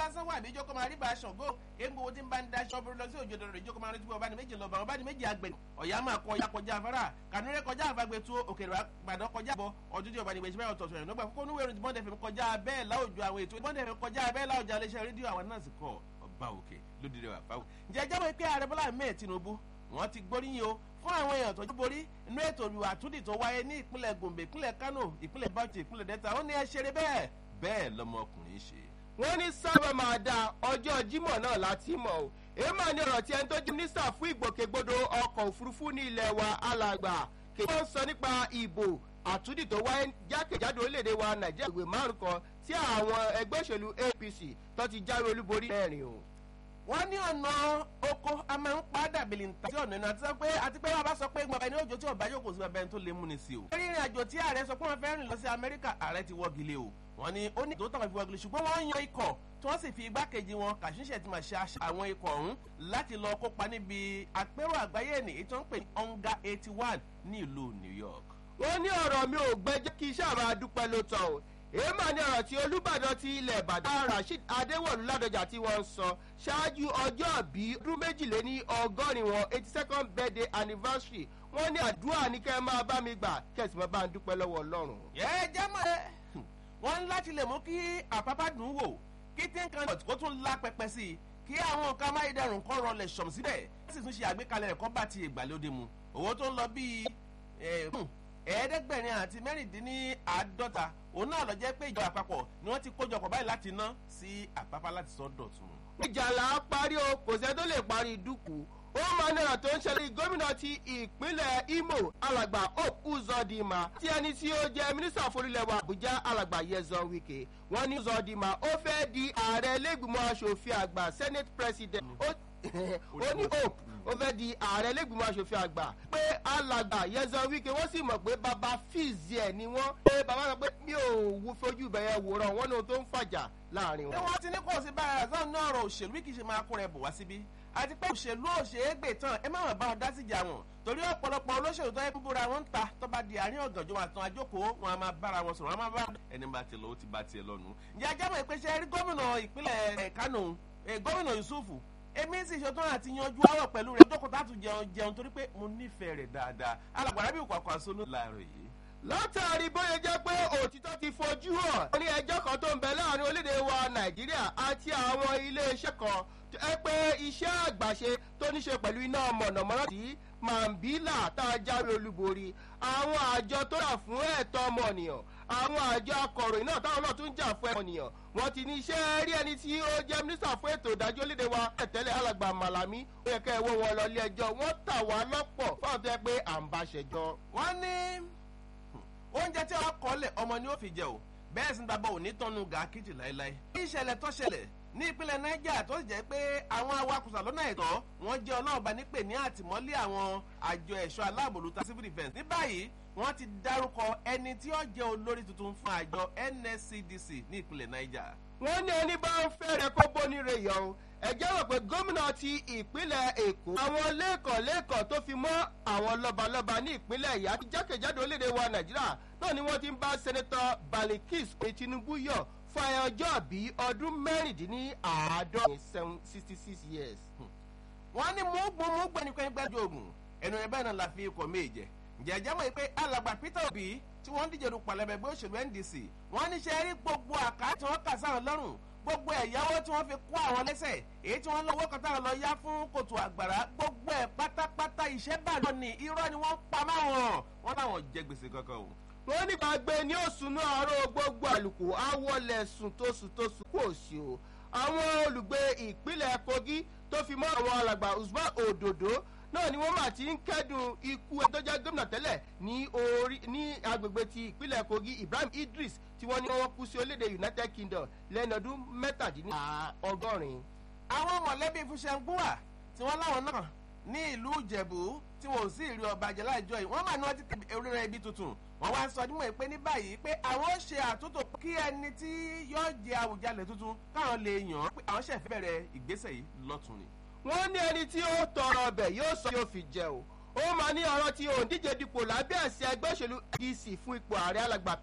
lásán wà níjọ́ kó máa rí bá a ṣàngó egbò tí ń bá ń daṣọ búrú lọ sí òjòdò rẹ̀ ìjókòó máa rántí pé ọba ní méjì lọ́ba ọba ní méjì àgbẹ̀ ọ̀yá máa kọ ọ̀yá kọjá afárá kànúrẹ́ kọjá àfagbẹ́ tó òkèrè àgbàdo kọjá bọ̀ ọdún tí ọba ní gbèsè báyọ̀ tọ̀tọ̀ rẹ̀ nígbà kókó níwèé ìròyìn bọ́ndẹ̀ fẹ́ kọjá bẹ́ẹ̀ láwùjọ àwọn ètò bọ́ndẹ̀ fẹ́ kọjá bẹ́ẹ̀ láwùjọ iléeṣẹ́ rédíò àwọn náà sì kọ ọba òkè lódìrí wà fáwọn. ǹjẹ́ jábọ̀ pé ààrẹ bọ́lá mẹ́ẹ̀ tinubu wọ́n ti gbóríyìn o fún àwọn èèyàn tó borí inú ètò ìwà àtúndì tó wáyé ní ìpínlẹ̀ gombe ìpínlẹ̀ kano ìpínlẹ̀ bauchi ìpínlẹ̀ delta ó ní ẹ ṣeré bẹ́ẹ̀ bẹ́ẹ̀ lọmọkùnrin ṣe. wọ́n ní sábà máa da ọjọ́ jímọ̀ náà láti mọ̀ o èèmọ̀ ni ọ̀rọ̀ tí ẹni tó jẹ́ mínísítà fún ìgbòkègbodò ọkọ̀ òfurufú ní ilẹ̀ wa alàgbà kí wọ́n sọ nípa ìbò àtúndì tó wáyé jákèjádò orílẹ̀-èdè wa nàìjíríà ìwé márùn kan tí àwọn ẹgbẹ́ òṣèlú apc tó ti jáwé olúborí mẹ́rin o wọ́n ní ọ̀nà oko a máa ń padà bìlìntà sí ọ̀nà ìnáwó àti pé àti pé wọ́n bá sọ pé gbọ̀ngàn ní òjò tí ọ̀bá yóò kò sí bàbá ẹni tó lè múni sí o. lórí ìrìn àjò tí ààrẹ sọ pé wọ́n fẹ́ rìn lọ sí amẹ́ríkà ààrẹ ti wọ́gi lé o. wọ́n ní ó ní ìdótàn fi wọ́gi lé ṣùgbọ́n wọ́n yan ikọ̀ tí wọ́n sì fi igbákejì wọn kàṣíṣẹ́ ti máa ṣe àṣà àwọn ikọ̀ ọ̀hún láti lọ kópa níbi àpérò àgbáyé ní ètò ń pè ní onga eighty one ní ìlú new york. wọ́n ní ọ̀rọ̀ mi ò gbẹ́jẹ́ kí iṣẹ́ àmà dúpẹ́ ló tọ̀ o èèmà ní ọ̀rọ̀ tí olùbàdàn ti ilẹ̀ ìbàdàn rasheed adéwọ̀lú ládọjà tí wọ́n sọ ṣáájú ọjọ́ bí ọdún méjìléní ọgọ́rin wọn eighty second birthday anniversary wọ́n ní àdúrà ní kẹ́ ẹ máa bá mi gbà kẹ́sì máa bá ń dúpẹ́ lọ́wọ́ ọlọ́run. yẹ jẹ́ mọ́ ẹ wọ́n ń láti lè mú kí àpápá dùn wò kí tíǹkan kó tún lá pẹpẹ sí i kí àwọn nǹkan amáyédẹrùn kan rọlẹ̀ sọ̀m síbẹ̀ wọ́n sì tún ṣe àgbékalẹ̀ rẹ̀ kọ́ bá ti ìgbàlódé mu owó tó ń lọ bíi ẹ̀ẹ́dẹ́gbẹ̀rin àti mẹ́rìndínláàádọ́ta òun náà lọ jẹ́ pé ìjọba àpapọ̀ ni wọ́n ti kójọpọ̀ báyìí láti ná sí àpapá láti sọ dọ̀tun. ìjà là á parí o kò sẹ́ tó lè parí dúkù ó máa ní ọ̀rọ̀ tó ń ṣẹlẹ̀ gómìnà ti ìpínlẹ̀ imo alàgbà hope uzodima tí ẹni tí ó jẹ́ mínísítà forílẹ̀-èdè àbújá alàgbà yezon wike wọ́n ní uzodima ó fẹ́ di ààrẹ lẹ́gbìmọ̀ asòfin àgbà senate president ó ní hope ó fẹ́ di ààrẹ lẹ́gbìmọ̀ asòfin àgbà pé alàgbà yẹzọ wíkẹ wọ́n sì mọ̀ pé baba fíìsì ẹ̀ ni wọ́n pé baba sọ pé mi ò wú fojú bẹ̀yẹ wòran wọn ní ohun tó ń fàjà láàrin ṣé wọn. wọ́n ti ní kò sí bára razan náà ọ̀rọ̀ òṣèlú kì í ṣe máa kó rẹ̀ bọ̀ wá síbí àti pé òṣèlú òṣèré gbè tán ẹ má wọn bá wọn dá síjà wọn torí ọ̀pọ̀lọpọ̀ olóṣèlú tó yẹ kó bóra wọn ń ta tó bá di àárín ọ̀gànjọ́ wọn àtàn àjókòó wọn a máa bára wọn sọ̀rọ̀ wọn a máa bá ẹni bá tiẹ̀ lọ ó ti bá tiẹ̀ lọ́nu. ǹjẹ́ ajá mọ̀ pé ṣe rí gómìnà ìpínlẹ̀ kánò gómìnà yusufu èmi sì ṣetán àti yanjú àwọ̀ pẹ̀lú rẹ̀ dókòtà tún jẹun jẹun torí pé mo nífẹ̀ẹ́ rẹ̀ dáadáa alàgbàrá bí òkùnkùn àṣọ láàárọ̀ yìí. látàrí bóyá jẹ́ pé òtítọ́ ti fojú hàn ní ẹjọ́ kan tó ń bẹ láàrin orílẹ̀-èdè wa nàìjíríà àti àwọn iléeṣẹ́ kan tó ẹ pé iṣẹ́ àgbàṣe tó ní ṣe pẹ̀lú iná mọ̀nàmọ́ná tí mambila tá a jáwé olúborí àwọn àjọ tó rà fún ẹ̀tọ́ ọmọnìyàn àwọn àjọ akọ̀ròyìn náà táwọn náà tún jà fún ẹ̀mọ̀nìyàn wọ́n ti ní iṣẹ́ rí ẹni tí ó jẹ́ mínísítà fún ètò ìdájọ́ léde wa ẹ̀tẹ́lẹ̀ alàgbà màlàmí ó yẹ ká ẹ wọ́ wọn lọ ilé ẹjọ́ wọ́n tà wá lọ́pọ̀ fáwọn tó yẹ pé à ń bá ṣẹjọ́. wọ́n ní oúnjẹ tí wọ́n kọ́ lẹ̀ ọmọ ni ó fi jẹ o bẹ́ẹ̀ sì ń dabọ̀ òní tọ́nu gàkìtì láéláé. bí ìṣẹ̀lẹ̀ tó ṣẹlẹ̀ ní ìpínlẹ̀ niger tó sì jẹ́ pé àwọn awakùsà lọ́nà ẹ̀tọ́ wọ́n jẹ́ ọlọ́ọ̀bá nípè ní àtìmọ́lé àwọn àjọ ẹ̀ṣọ́ aláàbòlúta civil defence. ní báyìí wọ́n ti dárúkọ ẹni tí ó jẹ́ olórí tuntun fún àjọ nscdc ní ìpínlẹ̀ niger. wọ́n ní ẹni bá ń fẹ́rẹ̀ kó bóni rè yọ o ẹ̀jẹ̀ rò pé gómìnà ti ìpínlẹ̀ èkó àwọn lẹ́ẹ̀kan lẹ́ẹ̀kan tó fi mọ́ àwọn lọ́balọ́ba ní ìpínlẹ̀ ìyá ti jákèjádò orílẹ̀-èdè wa nàìjíríà náà ni wọ́n ti ń bá sẹ́nẹ́tọ̀ balikis tinubu yọ̀ fún ẹ ọjọ́ bí ọdún mẹ́rìndínláàádọ́rin sixty six years. wọ́n ní múgbó múgbó ẹni pé gbẹ́jọ́ ogun ẹnu ẹ̀ bẹ́ẹ̀ náà la fi ikọ̀ méje jẹ́jẹ́ mọ̀ pé alàgbà peter obi tí wọ́n ń díje du pàlẹ́bẹ̀ gbé òṣèlú ndc wọ́n ní ṣe rí gbogbo àká tí wọ́n kà sáwọn lọ́rùn gbogbo ẹ̀yáwó tí wọ́n fi kó àwọn lẹ́sẹ̀ èyí tí wọ́n lọ́wọ́ kan táwọn lọ yá fún kòtò àgbàrá gbogbo ẹ̀ pátápátá iṣẹ́ bàlọ́ ni irọ́ ni wọ́n pa máwọn wọn láwọn jẹ gbèsè kankan o. wọ́n ní gbàgbé ní òsùnú àárọ̀ gbogbo àlùkò àwọlẹ̀ sùn tó sùn tó sùn kò sí o àwọn olùgbé ìpínlẹ̀ kogi tó fi mọ́ àwọn alàgbà usman òdòdó náà ni wọ́n mà ti ń kẹ́dùn ikú ẹ̀ tó jẹ́ gómìnà tẹ́lẹ̀ ní orí ní agbègbè ti ìpínlẹ̀ kogi ibrahim idris tí wọ́n ní wọ́n kú sí orílẹ̀-èdè united kingdom lẹ́nu ọdún mẹ́tàdínlọ́gọ́rin. àwọn mọ̀lẹ́bí fúnṣẹ́ngbúwà tí wọ́n láwọn náà ní ìlú ìjẹ̀bú tí wọn ò sí ìrí ọba àjẹ́ láìjọ yìí wọ́n mà ní wọ́n ti tẹ̀lé oríire ibi tuntun wọ́n wá ń sọ nímọ̀ pé ní báyìí pé àwọn ó ṣe àtúntò kí ẹni tí yóò jẹ àwùjalè tuntun káwọn lè yàn án pé àwọn ṣẹ̀fẹ̀ bẹ̀rẹ̀ ìgbésẹ̀ yìí lọ́tún ni wọ́n ní ẹni tí ó tọrọ ọbẹ̀ yóò sọ yóò fi jẹ o ó máa ní ọ̀rọ̀ tí òǹdíje dipò lábẹ́ àṣẹ ẹgbẹ́ òṣèlú dc fún ipò ààrẹ alàgbà